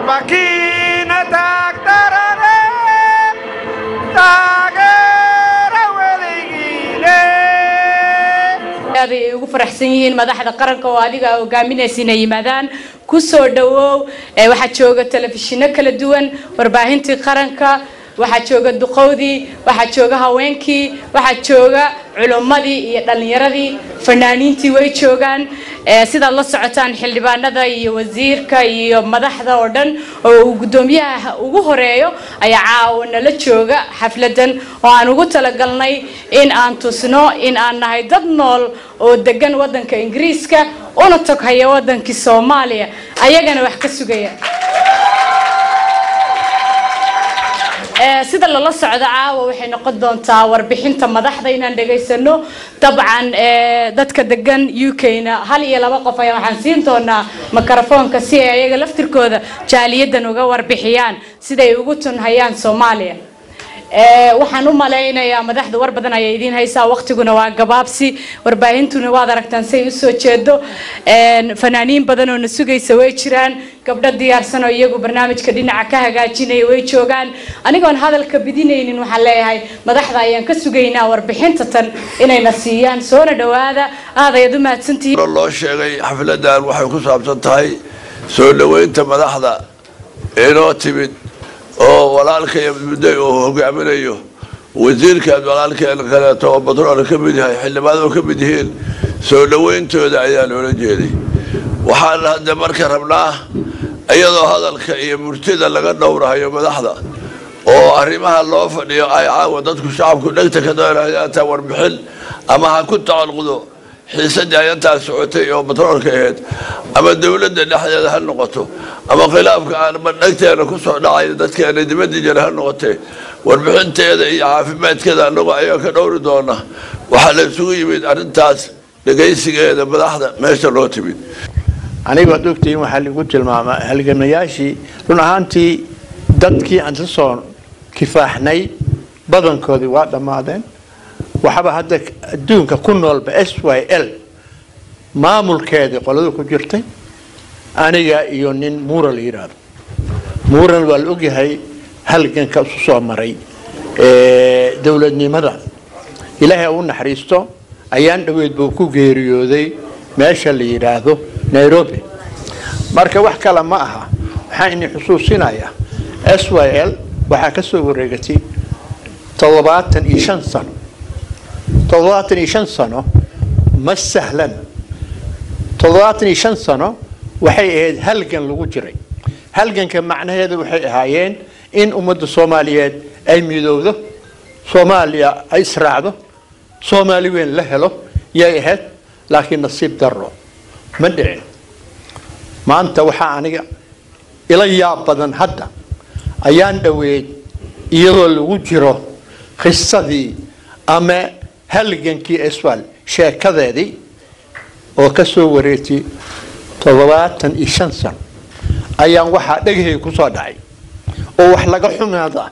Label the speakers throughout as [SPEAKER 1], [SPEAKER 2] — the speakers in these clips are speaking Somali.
[SPEAKER 1] makiina taagtarane taageera weligiine
[SPEAKER 2] aad ay ugu faraxsan yihiin madaxda qaranka oo adiga hogaaminaysa inay yimaadaan ku soo dhawow ee waxaa jooga telefishinno kala duwan warbaahintii qaranka waxaa jooga duqowdii waxaa jooga haweenkii waxaa jooga culummadii iyo dhallinyaradii fanaaniintii way joogaan ee sidaad la socotaan xildhibaanada iyo wasiirka iyo madaxda oo dhan oo uu guddoomiyaha ugu horeeyo ayaa caawa nala jooga xafladan oo aan ugu talagalnay in aan tusno in aan nahay dad nool oo degan wadanka ingiriiska una toghaya wadankii soomaaliya ayagana wax ka sugaya Ee, sida lala socdo caawa waxay noqon doontaa warbixinta madaxda inaan dhegaysano dabcan ee, dadka degan u k-na hal iyo laba qof ayaa waxaan siin doonaa mikrofoonka si ay ayaga laftirkooda jaaliyadan uga warbixiyaan siday ugu tunhayaan soomaaliya Ee, waxaan u malaynayaa madaxda war badan ayay idiin haysaa waqtiguna waa gabaabsi warbaahintuna waad aragtaan say usoo jeedo Een, fanaaniin badan oo na sugaysa way jiraan gabdho diyaarsan oo iyagu barnaamijka dhinaca ka hagaajinaya way joogaan anigoon hadalka bidinaynin waxaan leeyahay madaxda ayaan ka sugaynaa warbixinta tan inayna siiyaan soona dhawaada aad ayaad u mahadsantihiin
[SPEAKER 3] hore loo sheegay xafladan waxay ku saabsan tahay soo dhoweynta madaxda inoo timid oo walaalkay mudday uu hogaaminayo wasiirkaad walaalkeen kaleeto oo batrool ka mid yahay xildhibaanoo ka mid yihiin soo dhoweyntooda ayaa loola jeeday waxaan hadda marka rabnaa iyadoo hadalka iyo murtida laga dhowrahayo madaxda oo arrimaha loo fadhiyo ay caawa dadku shacabku dhegta ka doonayaan taa warbixin ama ha ku tacalqudo xiisadii ayantaa socotay oo batroolka ahayd ama dowladda dhexdeeda ha noqoto ama khilaafka aanba dhegteena kusoo dhacay dadkeena dibadda jira ha noqotee warbixinteeda iyo caafimaadkeeda anagoo ayaa ka dhowri doona waxaa la isugu yimid arrintaas dhegaysigeeda madaxda meesha loo timid
[SPEAKER 4] aniga waad ogtihiin waxaa lagu tilmaamaa halgamayaashii run ahaantii dadkii aan ka soo kifaaxnay badankoodii waa dhammaadeen waxaba hadda adduunka ku noolba s y l maamulkeedii qoladu ku jirtay aniga iyo nin muura la yidhaahdo muuran waa la ogyahay halganka isu soo maray ee, dowladnimada ilaahay u naxariisto ayaan dhoweyd buu ku geeriyooday meesha la yidhaahdo nairobi marka wax kale ma aha waxaan idin xusuusinayaa s y l waxaa ka soo wareegatay toddobaatan iyo shan sano toddobaatan iyo shan sano ma sahlan toddobaatan iyo shan sano waxay ahayd halgan lagu jiray halganka macnaheedu waxay ahaayeen in ummadda soomaaliyeed ay midowdo soomaaliya ay israacdo soomaali weyn la helo yay ahayd laakiin nasiib darro ma dhicin maanta waxaa aniga ila yaab badan hadda ayaan dhoweyd iyadoo lagu jiro qisadii ama halgankii eswal sheekadeedii oo ka soo wareegtay toddobaatan iyo shan sano ayaan waxaa dhegahayga ku soo dhacay oo wax laga xumaada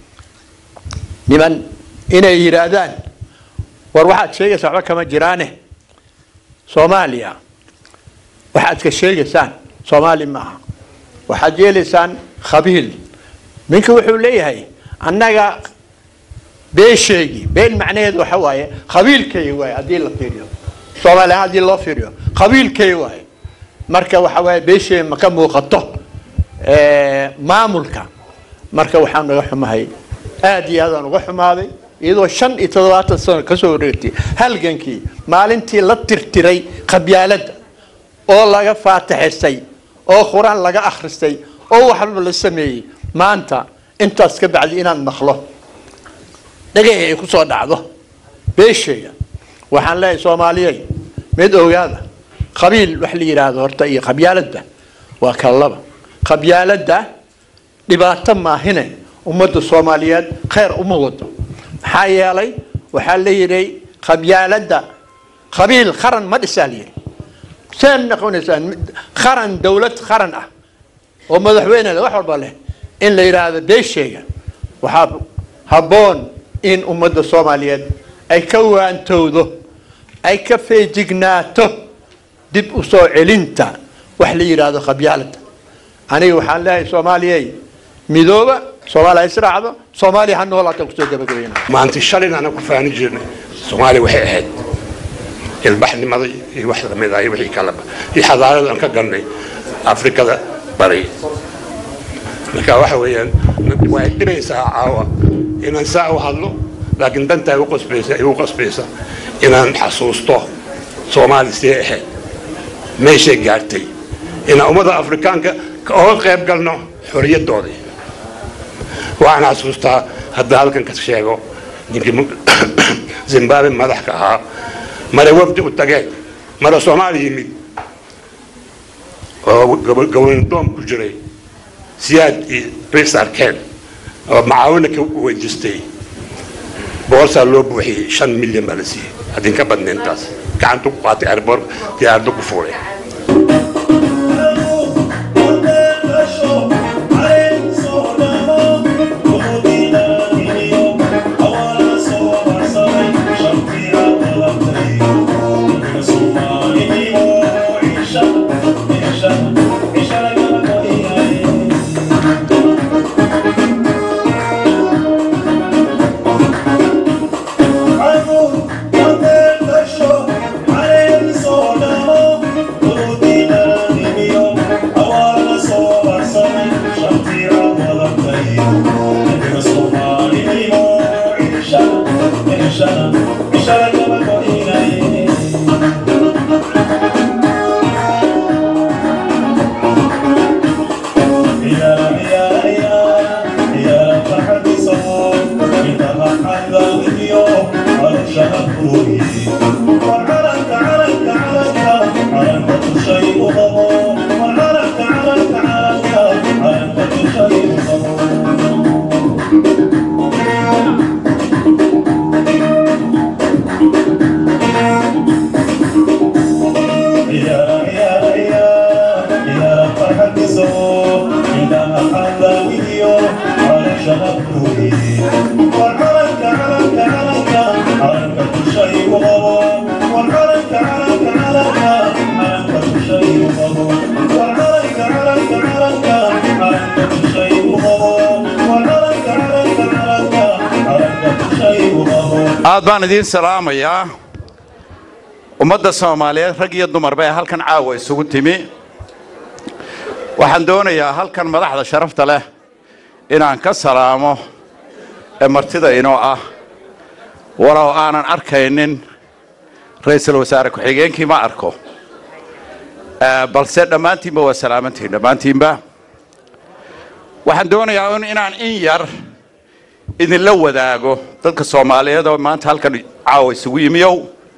[SPEAKER 4] niman inay yidhaahdaan war waxaad sheegaysaa waxba kama jiraane soomaaliya waxaad ka sheegaysaan soomaali maaha waxaad yeelaysaan khabiil ninka wuxuu leeyahay annaga beesheegii been macnaheedu waxa waaye qabiilkay waaye haddii la fiiriyo soomaaliya haddii loo fiiriyo qabiilkay waaye marka waxa waaye beesheegi ma ka muuqato ee, maamulka marka waxaan naga xumahay aad iyo aadaan uga xumaaday iyadoo shan iyo toddobaatan sano kasoo wareegtay halgankii maalintii la tirtiray qabyaaladda oo laga faataxisay oo qur-aan laga akhristay oo waxba la sameeyey maanta intaas ka bacdi inaan maqlo dhagahi ay ku soo dhacdo beeshayga waxaan leeyahay soomaaliyey mid ogaada qabiil wax la yidhaahdo horta iyo qabyaaladda waa kala laba qabyaaladda dhibaato maahine ummadda soomaaliyeed khayr uma wado maxaa yeelay waxaa la yidhi qabyaaladda qabiil qaran ma dhisaa la yidhi seen noqonaysaan qaran dowlad qaran ah oo madaxweyne leh wax walba leh in la yidhaahdo beeshayga waxaa habboon in ummadda soomaaliyeed ay ka waantowdo ay ka feejignaato dib u soo celinta wax la yidhaahdo qabyaaladda aniga waxaan leeyahay soomaaliyey midooba soomaaliya israacdo soomaaliya ha noolaataan kusoo gabagabayna
[SPEAKER 5] maanta shalayna anaan ku faani jirnay soomaaliya waxay ahayd ilbaxnimada iyo wax lamid ah iyo wixii kaleba iyo xadaaradan ka galnay afrikada bari marka waxa weeyaan way dhibaysaa caawa inaan saa u hadlo laakiin dantaa igu qasbaysa igu qasbaysa inaan xasuusto soomaaliya sidee ahayd meeshay gaartay inaan ummadda afrikaanka oga qayb galno xoriyaddoodii waxaan xasuustaa hadda halkan ka sheego ninkii zimbabwe madaxka ahaa mare wafdi u tageen mare soomaaliya yimid oo gobondoom ku jiray siyaad iyo rais arkeen oo macaawina ka wejistay boorsaa loo buuxiyey shan milyan baa la siiyey haddin ka badna intaas gacantu ku qaatay airboor diyaarado ku fuulay
[SPEAKER 6] aad baan idiin salaamayaa ummadda soomaaliyeed rag iyo dumarba ee halkan caawa isugu timi waxaan doonayaa halkan madaxda sharafta leh inaan ka salaamo ee martida inoo ah walow aanan arkaynin ra-iisul wasaare ku-xigeenkii ma arko balse dhammaantiinba waa salaamantihin dhammaantiinba waxaan doonayaa inaan in yar idinla wadaago dadka soomaaliyeed oo maanta halkan caawa isugu yimiyow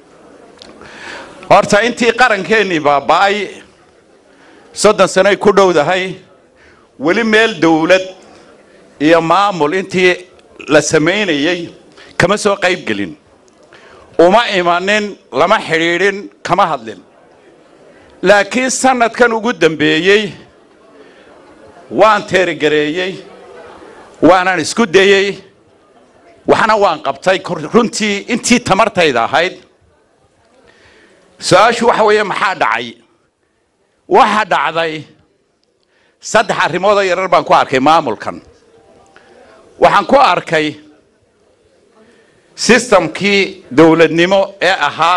[SPEAKER 6] horta intii qarankeenii baaba'ay soddon sanoy ku dhowdahay weli meel dawlad iyo maamul intii la samaynayey kama soo qayb gelin uma imanin lama xidhiidhin kama hadlin laakiin sanadkan ugu dambeeyey waan teerigareeyey waanan isku dayey waxna waan qabtay runtii intii tamartayda ahayd su-aashu waxa weeye maxaa dhacay waxa dhacday saddex arrimoodoo yarar baan ku arkay maamulkan waxaan ku arkay sistamkii dowladnimo ee ahaa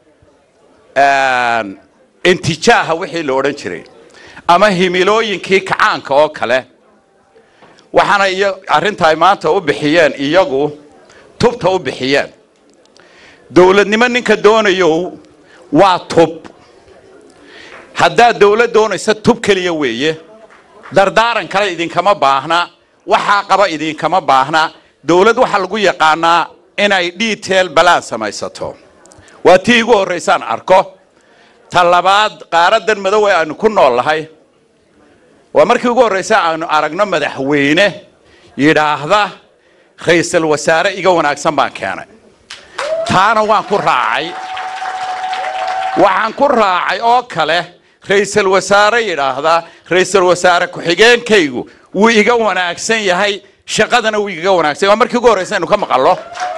[SPEAKER 6] intijaaha wixii la odhan jiray ama himilooyinkii kacaanka oo kale waxaana iyo arrinta ay maanta u bixiyeen iyagu tubta u bixiyeen dowladnimo ninka doonayo waa tub haddaad dowlad doonaysa tub keliya weeye dardaaran kale idinkama baahna waxaa qaba idinkama baahna dowlad waxaa lagu yaqaanaa inay detail balaan samaysato waa tii igu horraysaan arko ta labaad qaaradan madow ee aanu ku nool lahay waa markii ugu horraysa aanu aragno madaxweyne yidhaahda ra-iisul wasaare iga wanaagsan baan keenay taana waan ku raacay waxaan ku raacay oo kale ra-iisul wasaare yidhaahda ra-iisul wasaare ku-xigeenkaygu wuu iga wanaagsan yahay shaqadana wuu igaga wanaagsan waa markii ugu horraysa aynu ka maqallo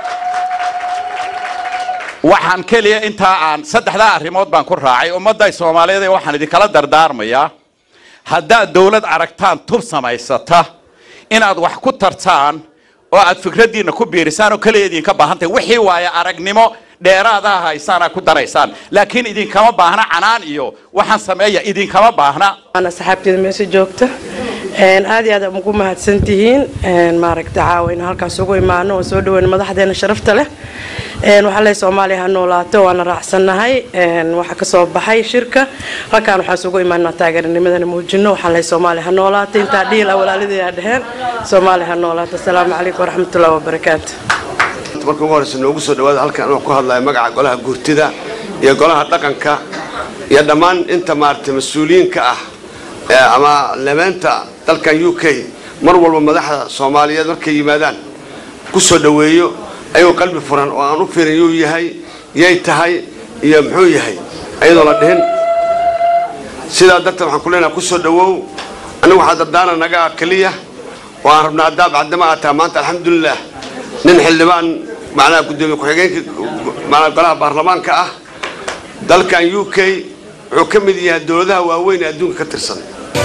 [SPEAKER 6] waxaan keliya intaa aan saddexdaa arrimood baan ku raacay ummadda soomaaliyeed ee waxaan idinkala dardaarmayaa haddaad dowlad aragtaan tub samaysata inaad wax ku tartaan oo aad fikraddiinna ku biirisaan oo kaliya idinka baahan tahay wixii waaye aragnimo dheeraadaha haysaana ku daraysaan laakiin idinkama baahna canaan iyo waxaan sameeya idinkama baahna
[SPEAKER 7] ana saxaabteeda meesha joogta een aad iyo aad ugu mahadsan tihiin een maaragta caawa in halkaas ugu imaano oo soo dhaweyn madaxdeena sharafta leh een waxaa leeyahay soomaaliya ha noolaato waana raacsannahay een waxa ka soo baxay shirka halkaan waxaan isugu imaanaa taageeranimadana muujino waxaan leeyahay soomaaliya ha noolaato intaa dhiil ah walaalidii dheheen soomaaliya ha noolaato asalaamu calaykum waraxmatullahi wabarakaatu
[SPEAKER 8] marka ugu horeysa noogu soo dhawaada halkan anoo ku hadlaya magaca golaha gurtida iyo golaha dhaqanka iyo dhammaan inta maaragtay mas-uuliyiinka ah ee ama lebeenta dalkan u k mar walba madaxda soomaaliyeed markay yimaadaan ku soo dhoweeyo ayuu qalbi furan oo aan u fiirin yuu yahay yay tahay iyo muxuu yahay ayadoo la dhihin sidaa darteed waxaan ku leenaha ku soo dhowow anigu waxaa dardaana naga keliya oo aan rabnaa haddaa bacdama aad tahay maanta alxamdulilah nin xildhibaan macnaha gudoomiye ku-xigeenka macnaha golaha baarlamaanka ah dalkan u k wuxuu ka mid yahay dowladaha waaweyn ee adduunka ka tirsan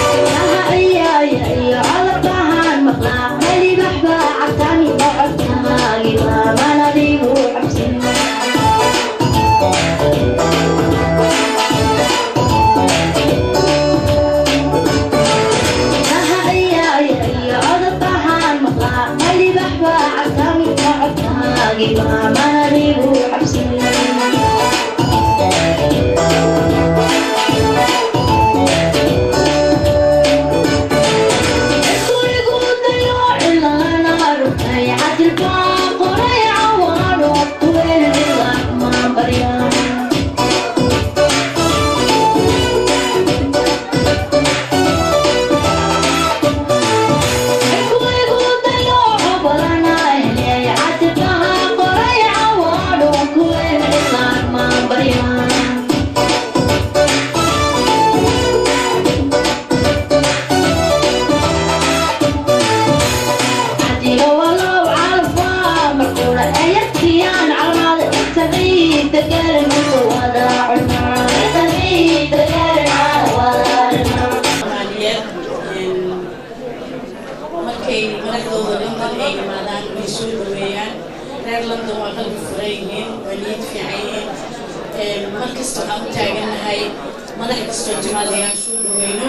[SPEAKER 9] markay madaxdooda london ay yimaadaan way soo dhaweeyaan reer london waa qalbi furan yihiin waa niyad fiican yihiin mar kasta waxaan u taagannahay madax kastoo timaada inaan soo dhaweyno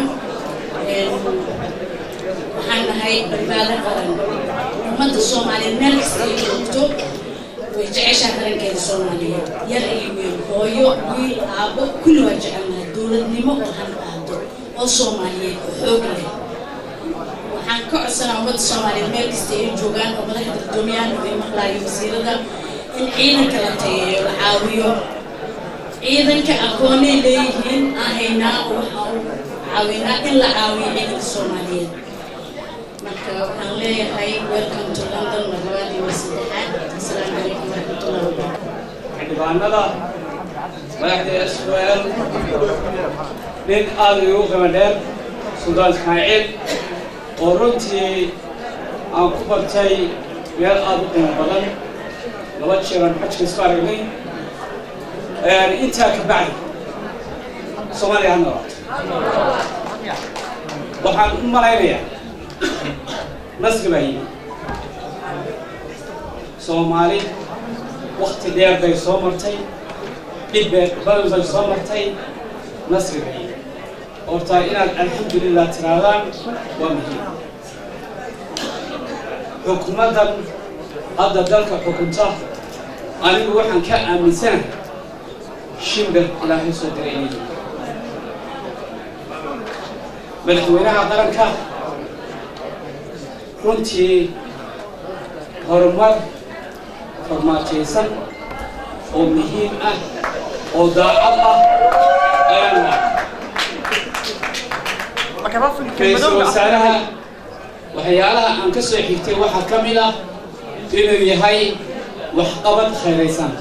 [SPEAKER 9] waxaan nahay badbaado qaran ummadda soomaaliyeed meel kasta ay joogto way jeceshaa qarankeeda soomaaliyeed yar iyo weyn hooyo wiil aabo kulli waa jecelnahay dowladnimo oo han qaado oo soomaaliyeed oo xoog leh waxaan ka codsanaa ummadda soomaaliyeed meel kasta ay joogaan oo madaxda gudoomiyaan ay maqlaayo wasiirada in ciidanka la tayeeyo la caawiyo ciidanka aqoonay leeyihiin aan haynaa oo waxaan u caawinaa in la caawiyo ciidanka soomaaliyeed marka waxaan leeyahay welcome to london mar labaad iyo mar saddexaad asalaamu calaykum waraxmatullahi wabarakatu
[SPEAKER 10] xildhibaanada madaxda sql nin aada igu qiimo dheer suldaan ismaaciil oo runtii aan ku bartay meel aada u qiimo badan laba jeeran xajka isku aragnay intaa ka bacdi soomaaliya ha noolaato waxaan u malaynayaa nasri baa yimi soomaali wakti dheer bay soo martay dhib badan bay soo martay nasri baa yimi horta inaad alxamdulilah tiraadaan waa muhiim xukuumaddan hadda dalka xukunta anigu waxaan ka aaminsanahay shimbir ilaahay soo diray inay yihiin madaxweynaha qaranka runtii horumar farmaajaysan oo muhiim ah oo daacad ah ayaan waa ra-iisul wasaaraha waxyaalaha aan ka soo xigtay waxaa ka mid ah inuu yahay waxqabad khayraysan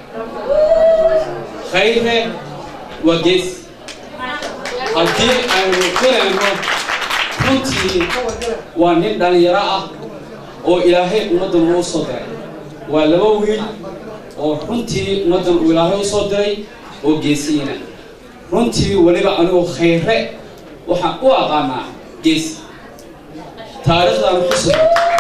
[SPEAKER 10] khayre waa gees haddii aynu filayno runtii waa nin dhallinyaro ah oo ilaahay ummaddan uu soo diray waa laba wiil oo runtii ummaddan uu ilaahay u soo diray oo geesiina runtii weliba anigu khayre waxaan u aqaanaa geesi taariikhdan xusi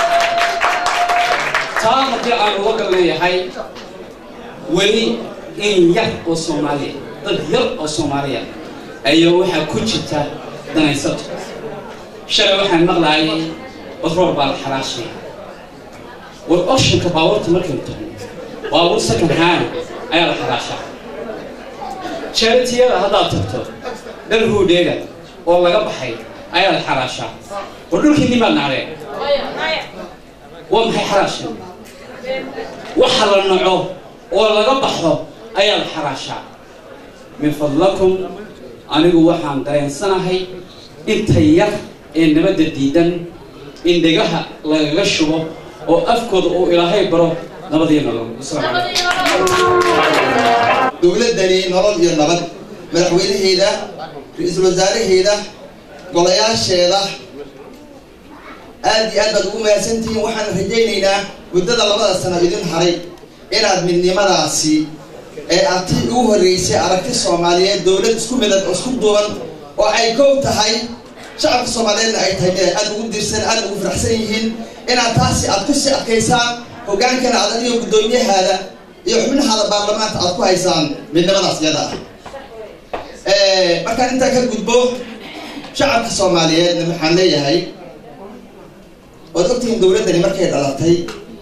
[SPEAKER 10] taa haddii aan uga gal leeyahay weli in yar oo soomaaliya dad yar oo soomaaliya ayaa waxaa ku jirta danaysato shalay waxaan maqlaayay batrool baa la xalaashaya war oceanka baabuurta markaynu tagno baabuur second hand ayaa la xalaashaa jaritiyada haddaad tagto dhal huudheega oo laga baxay ayaa la xalaashaa war dhulkii nimaad nacdeen waa maxay xalaashan waxa la naco oo laga baxo ayaa la xalaashaa min fadlakum anigu waxaan dareensanahay inta yar ee nabadda diidan in dhegaha lagaga shubo oo afkooda uu ilaahay baro nabadiyo nolol asalaamu calaykum
[SPEAKER 11] dowladdani nolol iyo nabad madaxweynaheeda ra-iisul wasaaraheeda golayaasheeda aad iyo aad baad ugu mahadsantihiin waxaan rajaynaynaa muddada labada sano idin haray inaad midnimadaasi ee aad tii ugu horreysay aragti soomaaliyeed dowlad isku midad oo isku duuban oo ay koob tahay shacabka soomaaliyeedna ay tahay mid ay aad ugu dirsan aad ugu faraxsan yihiin inaad taasi aad ku sii adkaysaan hogaankana aad adigo guddoomiyahaada iyo xubnahaada baarlamaanka aad ku haysaan midnimadaas iyada ah markaan intaa ka gudbo shacabka soomaaliyeedna waxaan leeyahay waad ogtihiin dowladdani markay dhalatay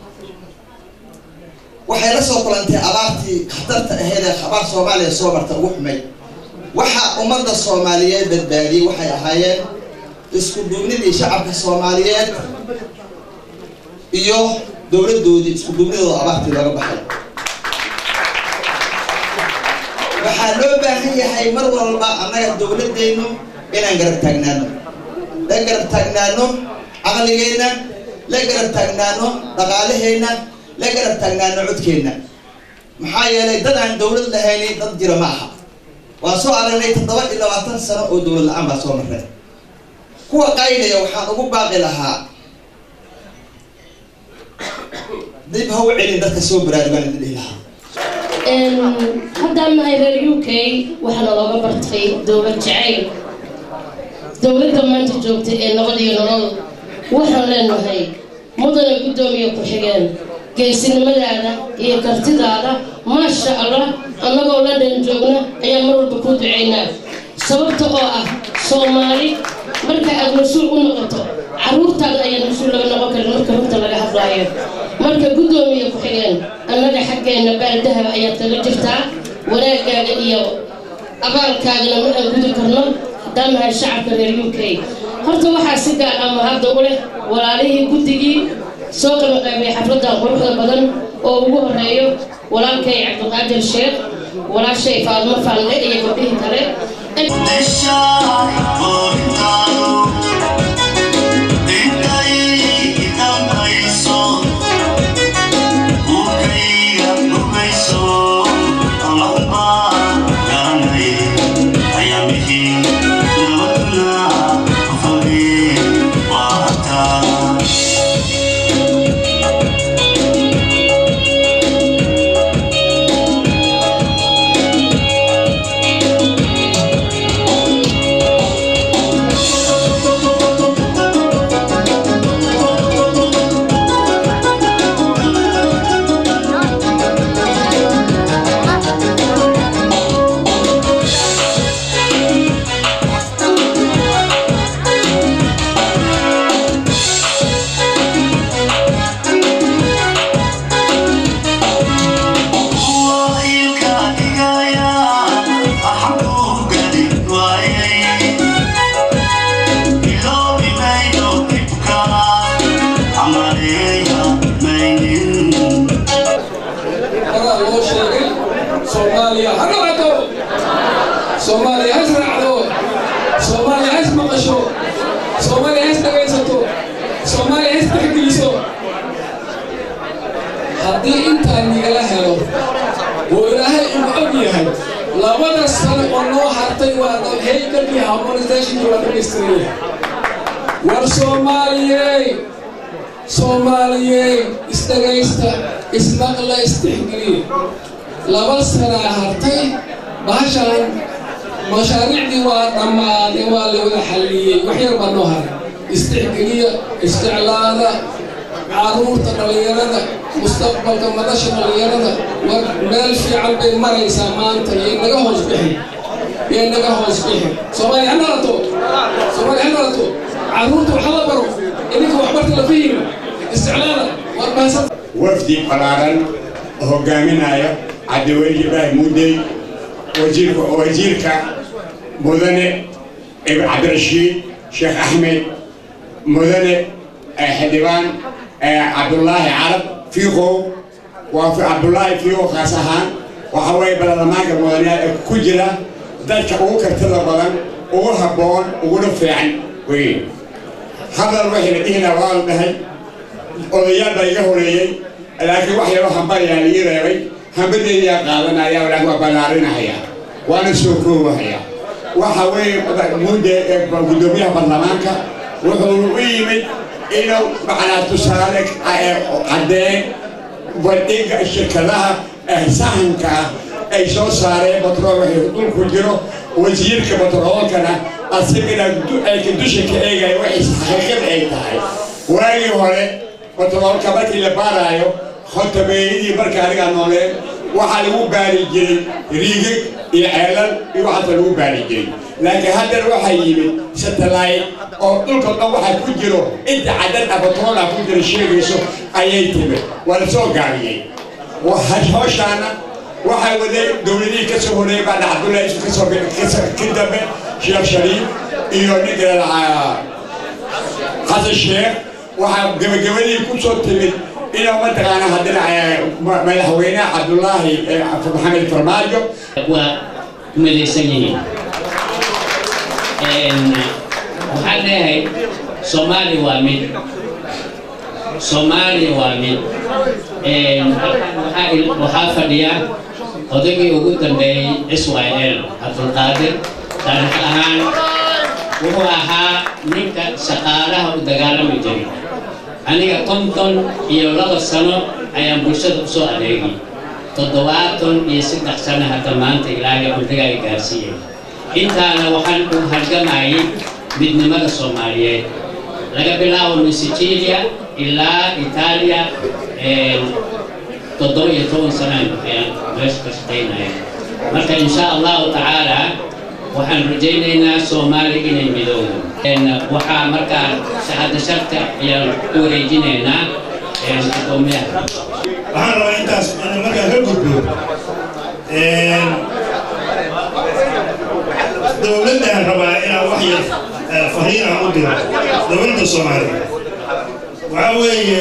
[SPEAKER 11] waxay la soo kulantay abaartii khatarta aheyd ee abaar soomaaliya soo marta ugu xumay waxa ummadda soomaaliyeed badbaadiyey waxay ahaayeen isku duubnidii shacabka soomaaliyeed iyo dowladdoodii isku duubnidooda abaartii looga baxay waxaa loo baahan yahay mar walba annaga dowladdeennu inaan garab taagnaano la garab taagnaano caqligeenna la garab taagnaano dhaqaalaheenna la garab taagnaano codkeenna maxaa yeelay dad aan dowlad lahayni dad jira ma aha waan soo aragnay toddoba iyo labaatan sano oo dowlad la-aan baa soo marray kuwa qaydaya waxaan ugu baaqi lahaa dib ha u celin dadka soo baraarugaan idin dhihi lahaa
[SPEAKER 12] haddaan nahay reer u k waxaana looga bartay dowlad jacayl dowladda maanta joogta ee nabad iyo nolol waxaan leenahay mudana guddoomiye ku-xigeen geesinimadaada iyo kartidaada maasha allah annagoo london joogna ayaan mar walba kuu ducaynaa sababta oo ah soomaali marka aad mas-uul u noqoto caruurtaada ayaan mas-uul laga noqon karin marka runta laga hadlaayo marka guddoomiye ku-xigeen annaga xaggeenna baaldahaba ayaad kaga jirtaa wanaagaaga iyo abaalkaagana ma aan gudi karno haddaan nahay shacabka reer u k horta waxaa si gaar ah mahadda u leh walaalihii guddigii soo qabaqaybay xafladdan quruxda badan oo ugu horeeyo walaalkay cabdiqaadir sheekh walaashay faadmo faalle iyo gabdhihii kale
[SPEAKER 13] horaa loo sheegay soomaaliya ha noqoto soomaaliya has raacdo soomaaliya has maqasho soomaaliya has dhagaysato soomaaliya has tixgeliso haddii intaan nigala helo oo ilaahay uu og yahay labada sano oo noo hartay waa haykalkii harmonizationkii waa dhamaystiraya war soomaaliyey soomaaliyey isdhagaysta ismaqla istixgeliye laba sanaa hartay bahashaan mashaariicdii waa dhammaaday waa la wada xalliyey wax yar baa noo haray istixgeliya isticlaada caruurta dhallinyarada mustaqbalka madasha dhallinyarada war meel fiican bay maraysaa maanta yay naga hoos bixin yay naga hoos bixin soomaaliya ha nalato soomaaliya ha nalato caruurta wax la baro idinka waxbarta la fahimi isticlaada war mahadsan
[SPEAKER 14] wafdi balaaran hogaaminaya cabdiweli ibraahim mudey wasiirka wasiirka mudane cabdirashiid sheekh axmed mudane xildhibaan cabdullaahi carab fiiqow waa cabdullaahi fiiqow khaas ahaan waxa weeye baarlamaanka mudane ku jira dadka ugu kartida badan ugu habboon uguna fiican wey hadal waxay la dhihina waa la dhahay odayaal baa iga horeeyey laakiin wax yaroo hambayaa lii reebay hambadeedaa qaadanaya laakiin waa ballaarinahaya waana soo koobahaya waxa weeye mudde guddoomiyaha baarlamaanka wuxuu u yimid inuu macnaa tusaale caddeen bandhiga shirkadaha sahanka ah ay soo saareen batrool waxay dhulku jiro wasiirka batroolkana asagana ayka dusha ka eegaya waxay xaqiiqada ay tahay waagii hore batroolka markii la baaraayo khotabeeyadii marka anigaa nooleen waxaa lagu baari jiray riigig iyo ceelal iyo waxaasa lagu baari jiray laakiin haddana waxaa yimid satellite oo dhulka dhan waxaa ku jiro inta cadad ah batroola ku jira sheegayso ayay timid waa la soo gaabiyey hawshaana waxaa waday dowladihii ka soo horeeyay baa cabdullahi isu kasoo ka dambe sheekh shariif iyo ninka xasan sheekh waxaa gabagabadii ku soo timid inuu mataqaana haddana madaxweyne cabdullaahi maxamed farmaajo
[SPEAKER 15] waa midaysan yihiin waxaan leeyahay soomaali waa mid soomaali waa mid waxaa fadhiya odaygii ugu dambeeyey israel cabdulqaadir taarikh ahaan wuxuu ahaa ninka shaqaalaha u dagaalami jiray aniga konton iyo laba sano ayaan bulshada usoo adeegay toddobaatan iyo saddex sano hadda maanta ilaahay cumrigaaga gaarsiiyey intaana waxaan u halgamayay midnimada soomaaliyeed laga bilaabo min sicilia ilaa itaaliya toddoba iyo toban sanaan ayaan meesha ka shaqaynaya marka insha allahu tacaala waxaan rajaynaynaa soomaali inay midoodo waxaa markaa shahada sharta ayaan ku wareejinaynaa gudoomiyaha
[SPEAKER 16] waxaan rabaa intaas inaan markaa ka gudbo dowladdan rabaa inaan wax yar fariin aan u diro dowladda soomaaliya waxaa weeye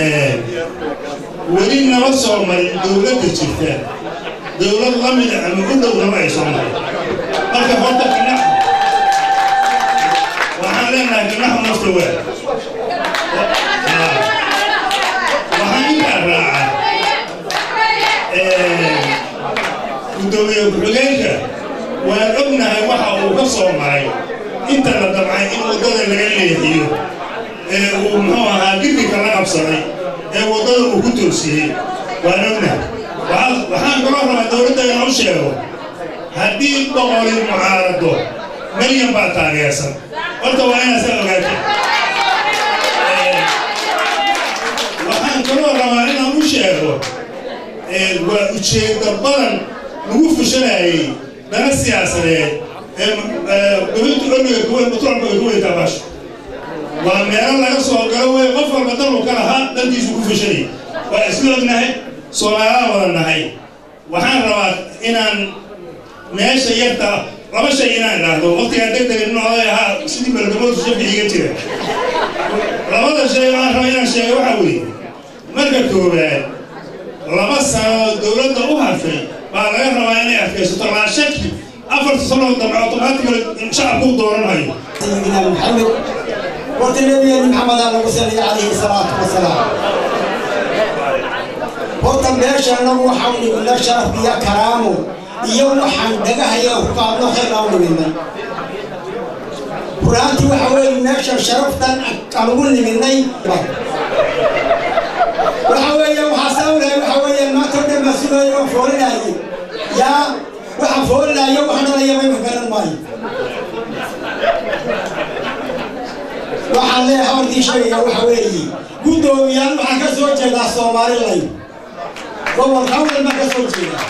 [SPEAKER 16] weli nama soo marin dowladda jirta dowlad la mida ama u dhow nama ay soo marin marka horta kanax waxaan leenahay kanaxu nafta waa waxaan intaa raacaa gudoomiye ku-xigeenka waan ognahay waxa uu ka soo maray inta la damcay in waddada laga leexiyo ee uu muxuu ahaa girgirka la qabsaday ee waddada uu ku toosiyey waan ognahay waxaan kaloo rabaa dowladda inaan u sheego haddii boqolin mucaarado milyan baa taageersan horta waa inaad saa ogaata waxaan kaloo rabaa inaan u sheego waa ujeedda badan lagu fushanayay dana siyaasadeed ee gobinta ormiga kuwe batroolka ay ku weytaa baasha waa meelo laga soo galo wey qof walba dan uu ka lahaa dantiisu ku fushanayay waa isla ognahay soomaalaa wada nahay waxaan rabaa inaan meesha yarta laba shay inaan idhaahdo waqtigaan degdega nin oday ahaa sidii balgamoodu shafi iga jira labada shay aan raba inaan sheego waxaa weeye marka koowaad laba sano dowladda u harfay baa laga rabaa inay adkaysato laa shaki afarta sanoo dambe otomaatigale shacabku u dooranayo
[SPEAKER 17] سيدنا محمد وقت النبي محمد عليه وسلم عليه الصلاة والسلام وقت بيشا نبو حولي ولا شرف بيا كرامه يوم حن دقها يا وقابل خير أول منا قرآنتي وحوي ماشا شرفتا قالوا لي مني وحوي وحساوي وحوي ما تقدر مسؤولية وفورنا يا waxa foolilaayo waxa dhalaya mayma garan maayo waxaan leeyahay habarkii sheegaya waxa weeye guddoomiyaal waxaan ka soo jeedaa somaliland gobolka awdal baan ka soo jeedaa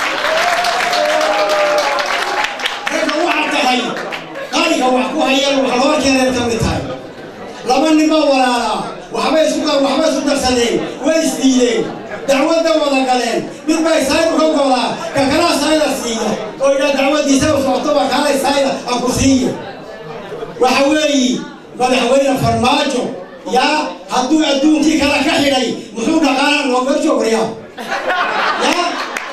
[SPEAKER 17] ragga waxaa tahay qaaliga wax ku hayeen wax loo keenay ka mid tahay laba nin baa walaalaa waxbay isku waxbay isku darsadeen way isdiideen dacwadda wada galeen mid baa isaydu ka godaa ka kalaa sayda siiya oo idhaa dacwaddiisa u socotoba kaalay sayda aan ku siiyo waxa weeye madaxweyne farmaajo yaa hadduu adduunkii kale ka xidhay muxuu dhaqaala nooga joogriyaa yaa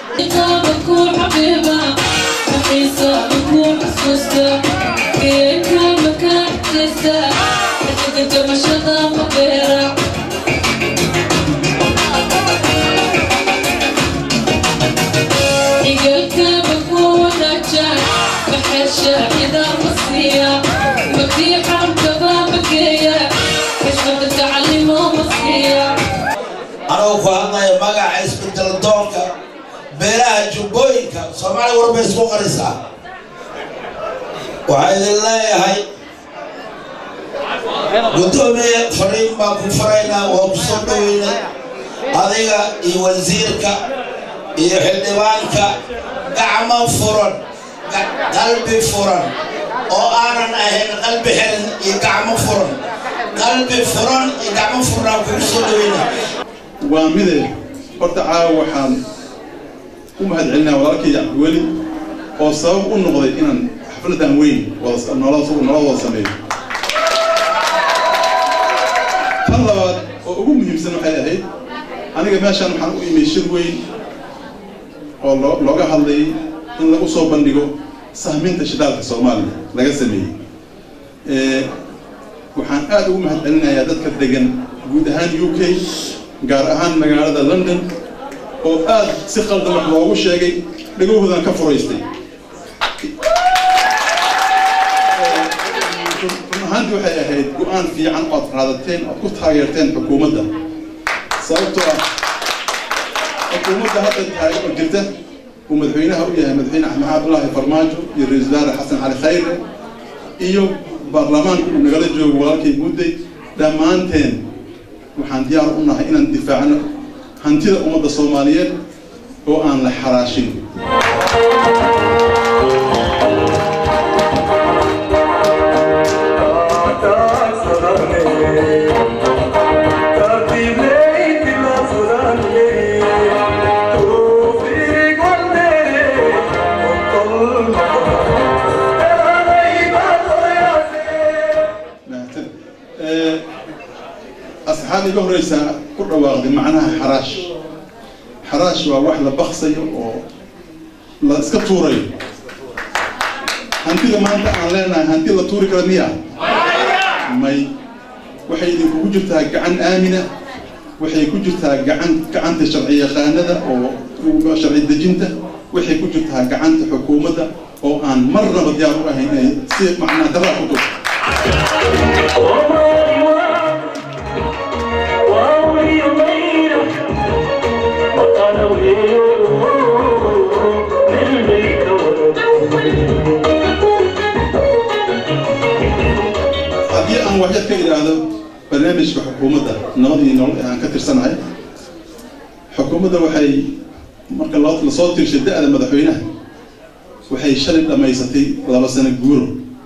[SPEAKER 18] anuu ku hadlaya magaca isbedel doonka beelaha jubbooyinka soomaaliya warbay isku qarisaa waxaa idin leeyahay guddoomiye fadhiin baan ku faraynaa waa ku soo dhaweynay adiga iyo wasiirka iyo xildhibaanka gacmo furan qalbi furan oo aanan ahayn qalbi xiran iyo gacmo furan qalbi furan iyo gacmo furnaan kugu soo dhaweynaa
[SPEAKER 19] waa mide horta caawa waxaan u mahadcelinaa walaalkay cabdiweli oo sabab u noqday inaan xafladan weyn nolola wada sameeyo tan labaad oo ugu muhiimsan waxay ahayd aniga meeshaan waxaan u imay shir weyn oo looga hadlayay in lagu soo bandhigo sahminta shidaalka soomaaliya laga sameeyey waxaan aad ugu mahadcelinayaa dadka degan guud ahaan u k gaar ahaan magaalada london oo aad si qaldan wax loogu sheegay dhagahoodan ka furaystay run ahaantii waxay ahayd go-aan fiican ood qaadateen ood ku taageerteen xukuumadda sababtoo ah xukuumadda hadda tahay oo jirta uu madaxweynaha u yahay madaxweyne axmed cabdulaahi farmaajo iyo ra-iisul wasaare xasan cali khayre iyo baarlamaanka uu nagala joogo walaalkay mudday dhammaanteen waxaan diyaar u nahay inaan difaacno hantida ummadda soomaaliyeed oo aan la xaraashin asxaab iga horeysaa ku dhawaaqday macnaha xaraash xaraash waa wax la baksayo oo la iska tuurayo hantida maanta aan leenahay hanti la tuuri kara miya may waxay idinkugu jirtaa gacan aamina waxay ku jirtaa gacan gacanta sharci yaqaanada oo sharci dejinta waxay ku jirtaa gacanta xukuumadda oo aan marnaba diyaar u ahayn inay si macnaa daraa ku tuurto haddii aan waxyad ka idhaahdo barnaamijka xukuumadda nabadii nolol ee aan ka tirsanahay xukuumadda waxay marka loo lasoo tirshay da-da madaxweynaha waxay shalay dhammaysatay laba sano guuro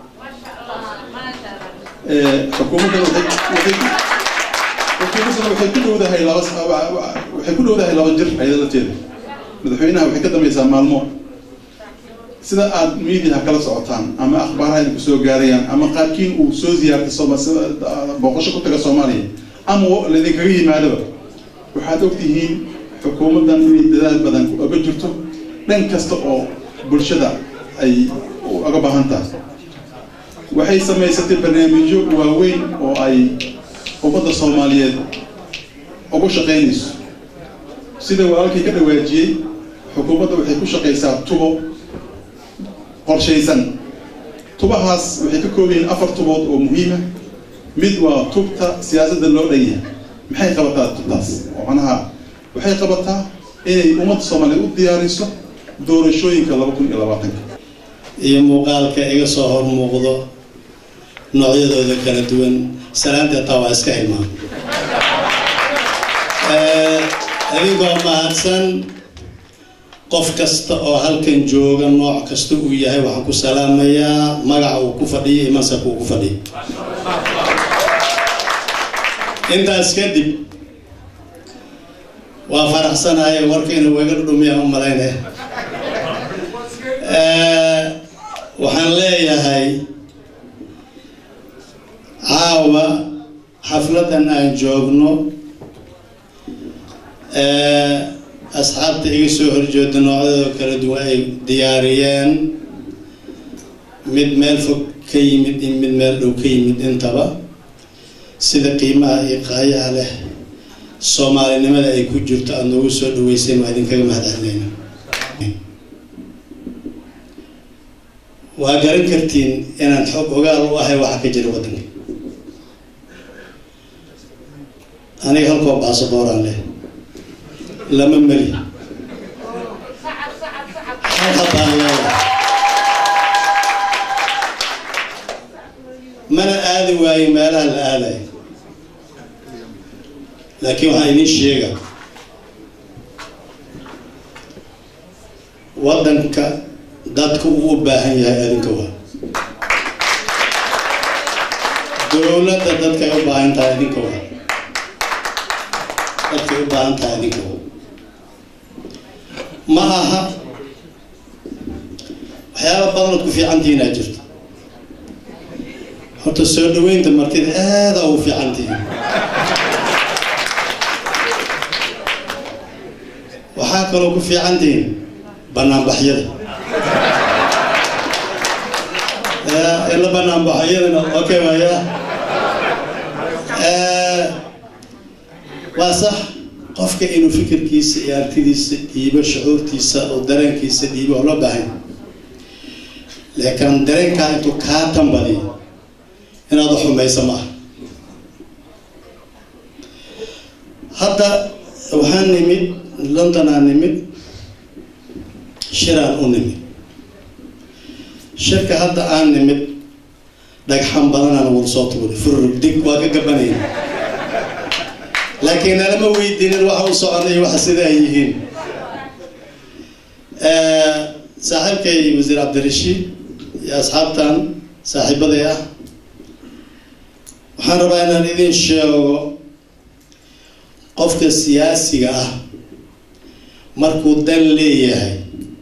[SPEAKER 19] xukuumadda waxay waxay xukuumaddana waxay ku dhowdahay laba waxay ku dhowdahay laba jir ayada lafteeda madaxweynaha waxay ka dambaysaa maalmo sida aad miidiyaha kala socotaan ama akhbaaraha idinku soo gaarayaan ama qaarkiin uu soo ziyaartay sooma sida booqasho ku taga soomaaliya ama laydinkaga yimaadaba waxaad ogtihiin xukuumaddan inay dadaal badan oga jirto dhan kasta oo bulshada ay uga baahan tahay waxay samaysatay barnaamijyo waaweyn oo ay ummadda soomaaliyeed ugu shaqaynayso sida walaalkii ka dhawaajiyey xukuumadda waxay ku shaqaysaa tubo qorshaysan tubahaas waxay ka kooban yihiin afar tubood oo muhiima mid waa tubta siyaasadda loo dhan yahay maxay qabataa tubtaas oo macnaha waxay qabataa inay ummadda soomaaliyeed u diyaariso doorashooyinka laba kun iyo labaatanka
[SPEAKER 20] iyo muuqaalka iga soo hor muuqdo noocyadooda kala duwan salaanta taa waa iska hilmaan adigoo mahadsan qof kasta oo halkan jooga nooc kasta uu yahay waxaan ku salaamayaa magaca uu ku fadhiyo iyo mansabka uu ku fadhiyo intaas kadib waa faraxsanahay warkayna waga dhudhumiyaan u malaynaya waxaan leeyahay caawa xafladan aan joogno asxaabta iga soo horjeeda noocyadoo kala duwan ay diyaariyeen mid meel fog ka yimid iyo mid meel dhow ka yimid intaba sida qiimaha iyo qaayaha leh soomaalinimada ay ku jirto aada noogu soo dhaweyseen waa idinkaga mahad celinayna waa garan kartiin inaan xog ogaal u ahay waxa ka jira waddanka aniga halkoo baasabooraan leh lama meli halkabaan leeyahay mana aadi waayo meelaha la aadayo laakiin waxaan idin sheega waddanka dadka uu u baahan yahay adinka waa dowladda dadkay u baahan tahay adinka waa dadkay u baahan tahay adinka waa ma aha waxyaaba badanood ku fiicantihiin aa jirto horta soo dhaweynta martida aada ugu fiicantihiin waxaa kaloo ku fiicantihiin banaanbaxyada ila banaanbaxyadana okay waya waa sax qofka inuu fikirkiisa iyo artidiisa dhiibo shucuurtiisa oo dareenkiisa dhiibo oo loo baahan laakiin dareenkaa intuu kaa tambadiyo inaad xumayso ma aha hadda waxaan nimid londonaan nimid shiraan u nimid shirka hadda aan nimid dhagxan badanaan wada soo tuuray furug dig waa ka gabanaya laakiin nalama weydiinin waxa u soconay waxa sida ay yihiin saaxiibkay wasiir cabdirashiid iyo asxaabtan saaxiibaday ah waxaan rabaa inaan idin sheego qofka siyaasiga ah markuu dan leeyahay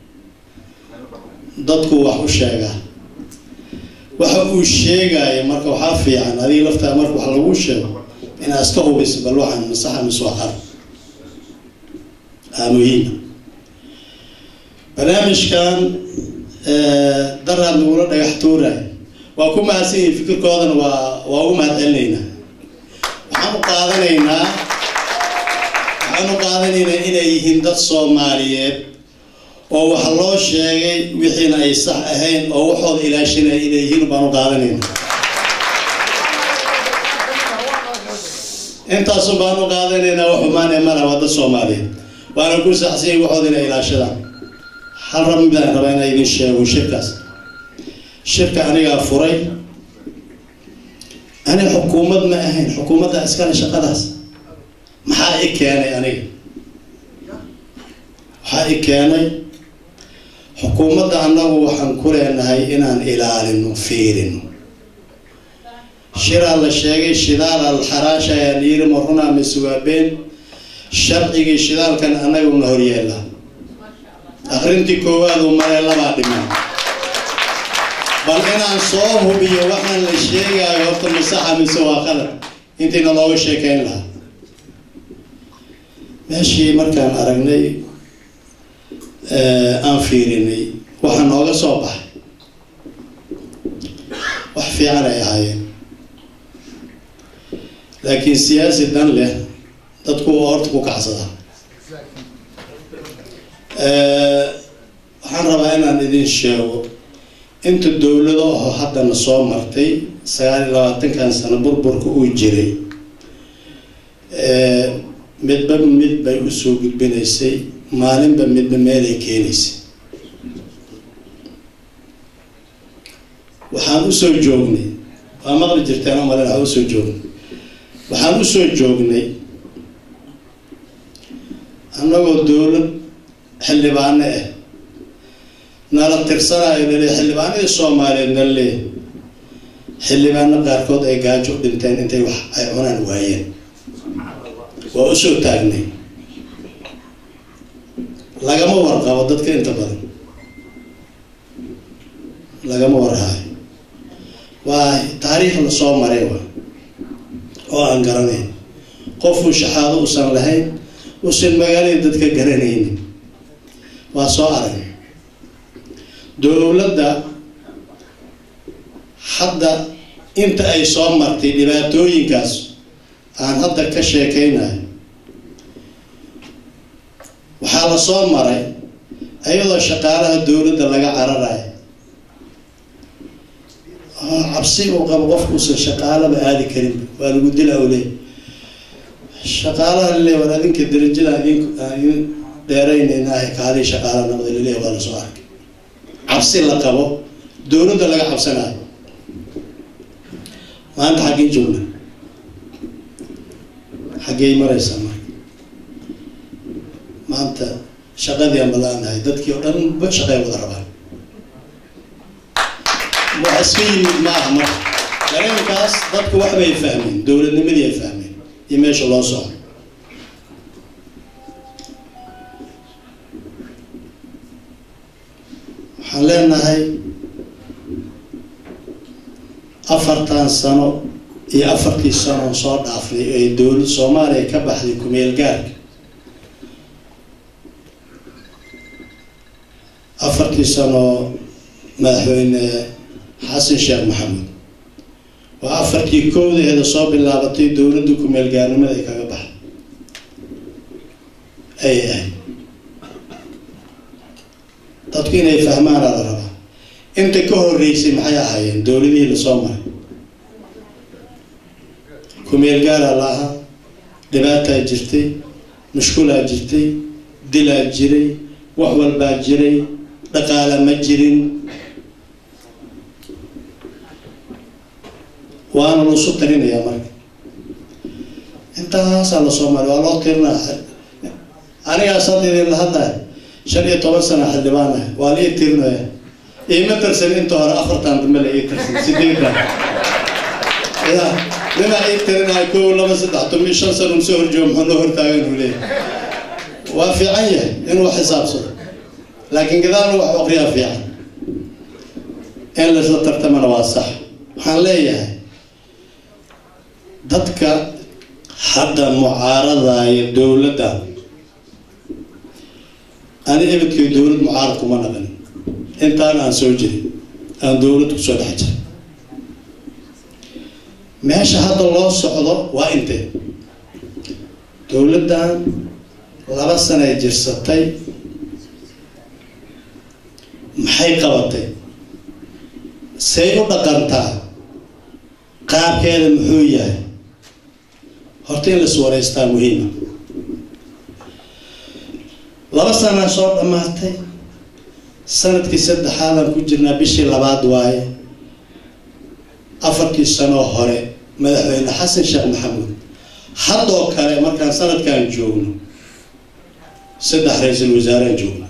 [SPEAKER 20] dadku wax u sheegaa waxa uu sheegaayo marka waxaa fiican adiga laftaa marka wax lagu sheego inaad iska hubiso bal waxaan masaxa mise waa qar aa muhiima barnaamijkan daraad nagula dhagax tuurayo waa ku mahadsan yihin fikirkoodana waa waa ugu mahad celinaynaa waxaan u qaadanaynaa waxaan u qaadanaynaa inay yihiin dad soomaaliyeed oo wax loo sheegay wixiina ay sax ahayn oo waxooda ilaashanaya inay yihiin baan u qaadanaynaa intaasun baan u qaadanaynaa wax xumaan ee mala waa dad soomaaliyeed waana ku saxsan yihin waxooda inay ilaashadaan hal rab midaan rabaa inaa idin sheego shirkaas shirka anigaa furay ani xukuumad ma ahayn xukuumadda iskale shaqadaas maxaa i keenay aniga waxaa i keenay xukuumadda annagu waxaan ku leenahay inaan ilaalino fiirino shiraa la sheegay shidaal alxaraasha ayaa la yiri marunaa mise waa been sharcigii shidaalkan annaguna horyeela akrintii koowaad uu maray labaa dhiman bal inaan soo hubiyo waxaan la sheegaayo horta masaxa mise waa qalad intiina looga sheekeyn lahaa meeshii markaan aragnay aan fiirinay waxaa nooga soo baxay wax fiican ay ahaayeen laakiin siyaasi dan leh dadku horta ku kacsada waxaan rabaa inaan idin sheego inta dowlado oo haddana soo martay sagaal iyo labaatankan sano burburka uu jiray midba mid bay usoo gudbinaysay maalinba midba meelay keenaysay waxaan usoo joognay waa maqli jirteen oo malen waxaan usoo joognay waxaan usoo joognay annagoo dowlad xildhibaano ah nala tirsanayo lale xildhibaanadii soomaaliyeed nala leeyahy xildhibaano qaarkood ay gaajo u dhinteen intay wax ay cunaan waayeen waa usoo taagnay lagama warqabo dadka inta badan lagama warhaayo waa taariikh lasoo maray wa oo aan garanayn qofuu shaxaado usan lahayn usan magaalada dadka garanaynin waa soo arag dowladda hadda inta ay soo martay dhibaatooyinkaas aan hadda ka sheekaynayo waxaa la soo maray iyadoo shaqaalaha dowladda laga cararayo cabsi uu qabo qofkuusan shaqaalaba aadi karin waa lagu dila awle shaqaalaha lale war adinka darajada idin dheeraynaynaah kaadii shaqaala noqday laleeya waa lasoo arkay cabsi la qabo dowladda laga cabsanayo maanta xaggee joogna xaggey maraysaa marka maanta shaqadii aan balaanahay dadkii oo dhan ba shaqay wada rabaan wax iska yimid ma aha marka dareenkaas dadku waxbay fahmeen dowladnimadii ay fahmeen iyo meesha loo socdo waxaan leenahay afartan sano iyo afartii sanoon soo dhaafnay ay dowlad soomaaliya ka baxday kumeel gaarka afartii sano madaxweyne xasan sheekh maxamed waa afartii kowdaheeda soo bilaabatay dowladda kumeel gaarnimada ay kaga baxday ay ahayd dadku inay fahmaana la rabaa inta ka horeysay maxay ahaayeen dowladihii lasoo maray kumeel gaaraa la ahaa dhibaataa jirtay mushkulaa jirtay dilaa jiray wax walbaa jiray dhaqaala ma jirin waana loosu tarinayaa marka intaasaa lasoo maray waa loo tirinaa anigaas hadda idin la hadlaya shan iyo toban sana xildhibaan ah waa la ii tirinaya iima tirsan inta hore afartan dambe la ii tirsan sideedan ya ninaa ii tirinaya kow laba saddex toban shan sano soo horjoogo muxuu noo hortaagan uu leeyahay waa fiican yahay inuu xisaabsado laakiin gadaalna wax aqriyaa fiican in laisla tartamana waa sax waxaan leeyahay dadka hadda mucaaradaya dowladda ani ebedkay dowlad mucaarad kuma naqan intaan aan soo jirin aan dowlad kusoo dhex jirin meesha hadda loo socdo waa intee dowladdan laba sanay jirsatay maxay qabatay say u dhaqantaa qaabkeeda muxuu yahay horta in lais wareystaa muhiima laba sanaa soo dhammaatay sanadkii saddexaadaan ku jirnaa bishii labaad waaye afartii sanoo hore madaxweyne xasan sheekh maxamuud haddoo kale markaan sanadkan joogno saddex ra-iisul wasaaraan joogna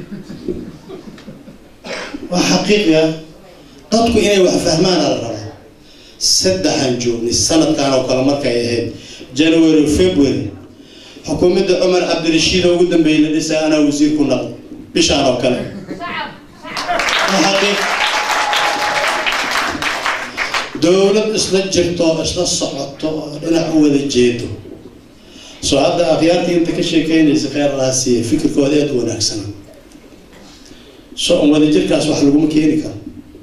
[SPEAKER 20] waa xaqiiqiya dadku inay wax fahmaana la rabaa saddexaan joognay sanadkan oo kale markay ahayd january february xukuumadda cumar cabdirashiid oo ugu dambeeyay la dhisay anaa wasiir ku naqdo bishaan oo kale waa xaqiiq dowlad isla jirto isla socoto oo dhinac u wada jeedo soo hadda akhyaartii inta ka sheekeynaysa kheyr laha siiya fikirkooda aada u wanaagsana so on wadajirkaas wax laguma keeni karo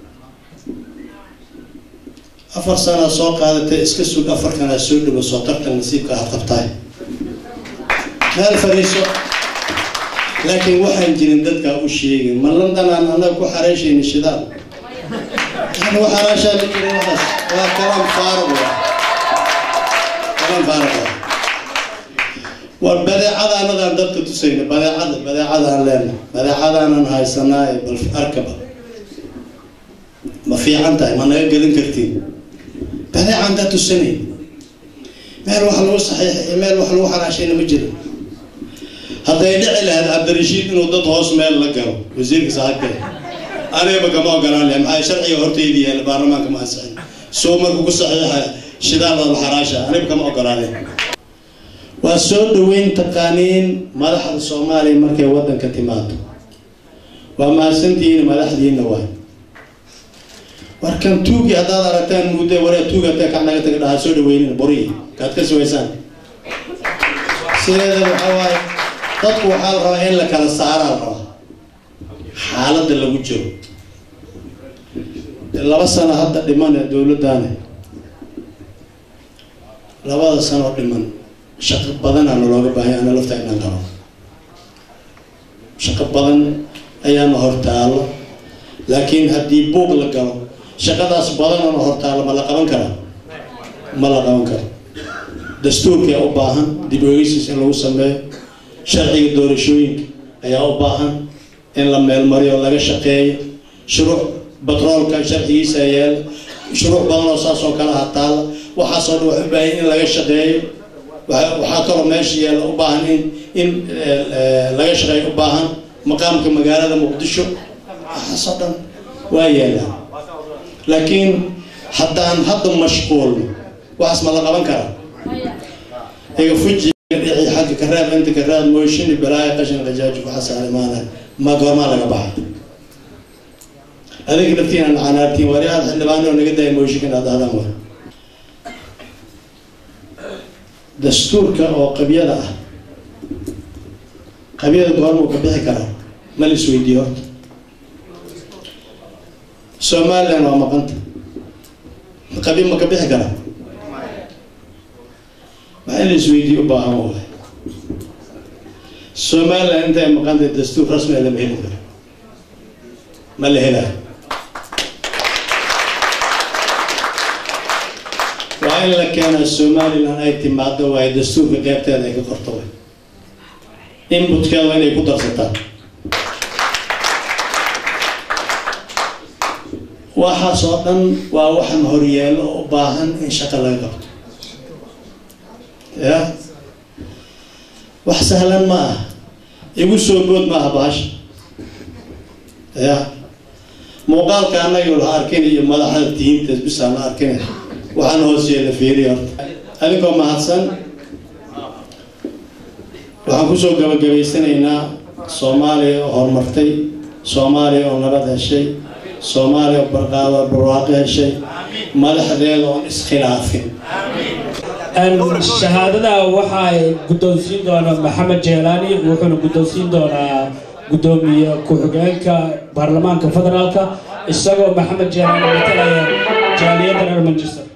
[SPEAKER 20] afar sanaa soo qaadatay iska sug afarkanaa soo dhibo soo tartan nasiibka aad qabtaay meel fadhiiso laakiin waxaan jirin dadkaa u sheegin ma londonaan annaga ku xareeshayna shidaal yani waxaraashaa la jiray waxaas waa kalaan faaruq wa kalaan faaruq wa war badeecadaanadaan dadka tusayna badeecada badeecadaan leena badeecadaanan haysanaa ee bal arkaba ma fiican tahay ma naga gadan kartiin badeecaan daa tusanay meel wax lagu saxiixay iyo meel wax lagu xanaashayna ma jiro hadday dhici lahayd cabdirashiid inuu dad hoos meel la galo wasiirka saaxiibka anigaba kama ogolaan lahay maxaa sharciga hortaydi yaala baarlamaanka ma ansixin soo markuu ku saxiixa shidaal la xaraasha aniga kama ogolaaleen waa soo dhaweyn taqaaniin madaxda soomaaliya markay waddanka timaado waa mahadsantihiin madaxdiina waay warkan tuugi haddaad aragtaan muddo waree tuugi haddee kac naga taga dhahaa soo dhaweynina boriyi kaad ka sugaysaan sideeda waxaa waaye dadku waxaa la rabaa in la kala saaraa la rabaa xaaladda lagu jiro laba sano hadda dhiman ee dowladdaani labada sanoo dhiman shaqo badanaa nalooga baahanya ana lafta inaan qabo shaqo badan ayaana hortaalo laakiin haddii buuq la galo shaqadaas badanana hortaalo ma la qaban karaa ma la qaban karo dastuurkaa u baahan dib ogeysiis in lagu sameeyo sharciga doorashooyinka ayaa u baahan in la meelmariyo laga shaqeeyo shuruuc batroolka sharcigiisa yeela shuruuc badan oo saas oo kale hataala waxaasoo dhan wax u baahan in laga shaqeeyo waxaa kaloo meesha yeela u baahan in in laga shaqeeyo u baahan maqaamka magaalada muqdisho waxaasoo dhan waa yeelaan laakiin haddaan hadda mashquulno waxaas ma la qaban karaa iga fuji dhici xagga karaab inta karaab mooshini balaayo qashin qajaaji waxaas alimaana ma goormaa laga baxa adiga laftiina canaartiin waryaad xildhibaanoo naga daaya mooshinka inaad ahdaan wa dastuurka oo qabyada ah qabyada goormuu ka bixi karaa ma la isweydiiyo horta somaliland waa maqanta qabyo ma ka bixi karaa maxaa in la isweydiiyo u baahan waay somaliland intay maqanta dastuur rasmiga lama heli karo ma la helaa waa in la keenaa somaliland ay timaado waayo dastuurka qeybteeda ay ka qorto way inputkeeda waa inay ku darsataan waxaas oo dhan waa waxaan horyeelo oo u baahan in shaqo laga qabto ya wax sahlan ma ah igu soo bood ma aha bahasha ya muuqaalka annaga la arkin iyo madaxda diinta bisaan la arkin waxaan hoos yeela fiiriya horta adinkoo mahadsan waxaan kusoo gabagabaysanaynaa soomaaliya oo horumartay soomaaliya oo nabad heshay soomaaliya oo barqaado barwaaqo heshay madaxdeeda oon iskhilaafin
[SPEAKER 21] shahaadada waxaa guddoonsiin doona maxamed jeelaani wuxuuna guddoonsiin doonaa guddoomiye ku-xigeenka baarlamaanka federaalka isagoo maxamed jeelaani matalaya jaaliyadda reer manchester